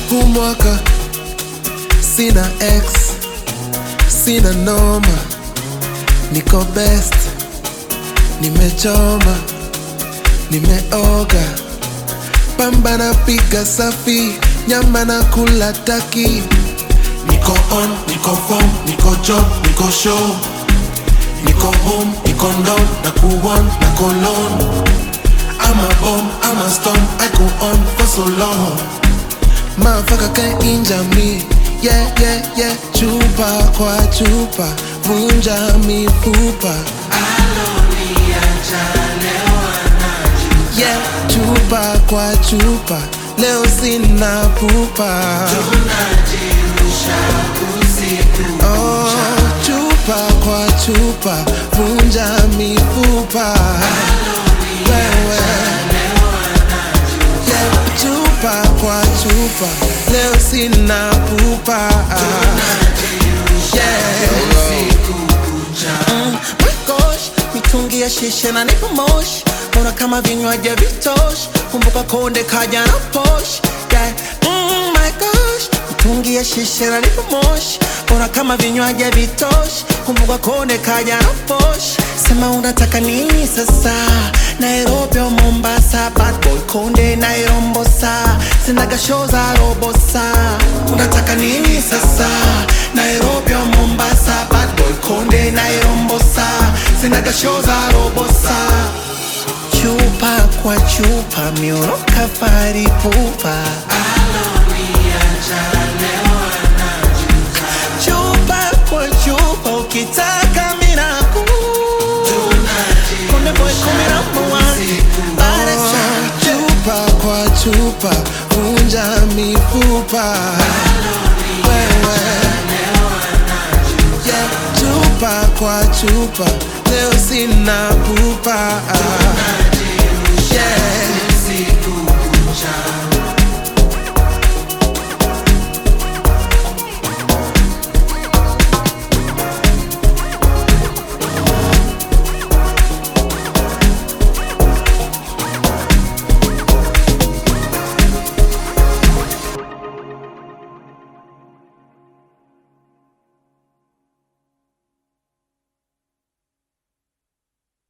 huu mwaka sina ex sina noma niko best nimechoma nimeoga pamba na piga safi nyama na kula taki niko on niko form niko job niko show niko home niko down na kuon na kolon I'm a bomb, I'm a storm, I go on for so long Motherfucker can't injure me Yeah, yeah, yeah Chupa kwa chupa Vunja mifupa Yeah, chupa kwa chupa Leo sina pupa Oh, chupa kwa chupa Vunja mifupa Wewe Yeah, chupa kwa chupa Leo sina pupa Yeah Mm, my gosh, mitungi ya shisha na nipo moshi Mbona kama vinywaji vitoshi Kumbuka konde kaja na posh yeah. mm, my gosh, mitungi ya shisha na nipo moshi Mbona kama vinywaji vitoshi Kumbuka konde kaja na posh Sema unataka nini sasa Nairobi au Mombasa Bad boy konde nairombosa Sinaga show za robosa Unataka nini sasa Nairobi au Mombasa Bad boy konde nairombosa Sinaga show za robosa Chupa kwa chupa mioroka fari pupa Chupa kwa chupa ukitaka minaku Konde boy kumi number one Baresa chupa kwa chupa vunja mifupa wewe yeah, chupa kwa chupa leo sina pupa